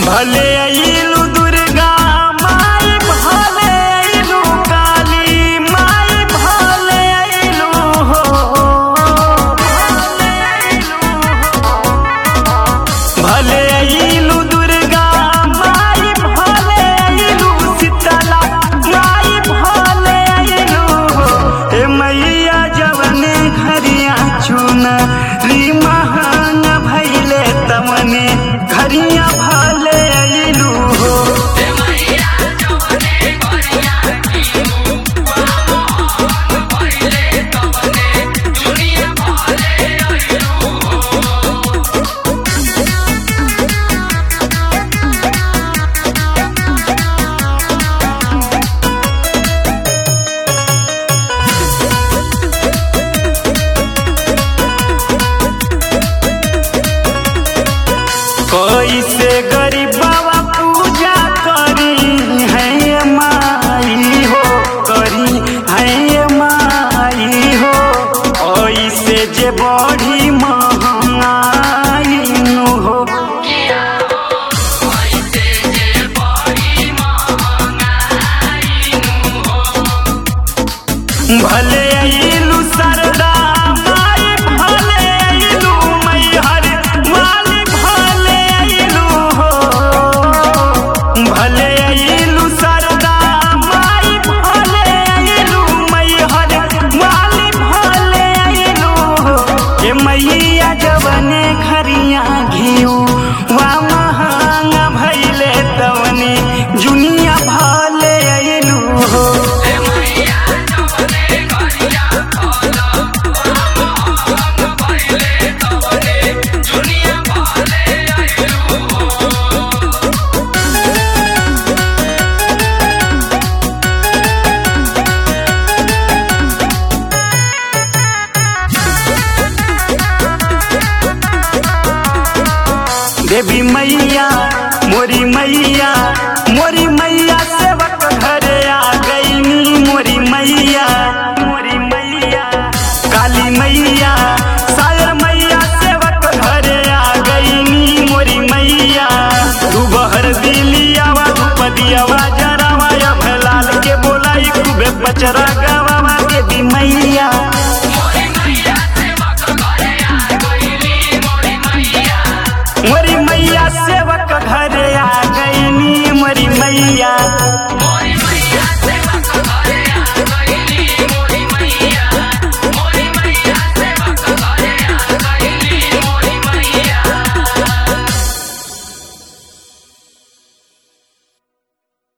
भले अइलू दुर्गा माई भले अइलू काली माई भले अइलू हो भले अइलू दुर्गा माई भले अइलू शीतला माई भले अइलू हो ए मैया जवने घरिया चुना री महान भैले तमने घरिया भले अइलू हो कैसे गरीबवा पूजा करी है माई हो करी है माई हो ऐसे जे बड़ी महंगाई नु हो भले अइलू सरदा माई भले अइलू मैहर माली भले अइलू हो भले अइलू सरदा माई भले अइलू मैहर माली भले अइलू हो ए मैया जवने घरिया घिऊ वा महंग भैले तवने जुनिया भले अइलू हो देवी मैया मोरी मैया मोरी मैया सेवक घरे आ गईनी मोरी मैया मोरी मैया काली मैया सायर मैया सेवक घरे आ गईनी मोरी मैया तू बहर दिलियावा धूप दियावा जरावा या भलाल के बोलाई खूबे पचरा गवावा देवी मैया मोरी मैया सेवक घरे आ गईनी मोरी मैया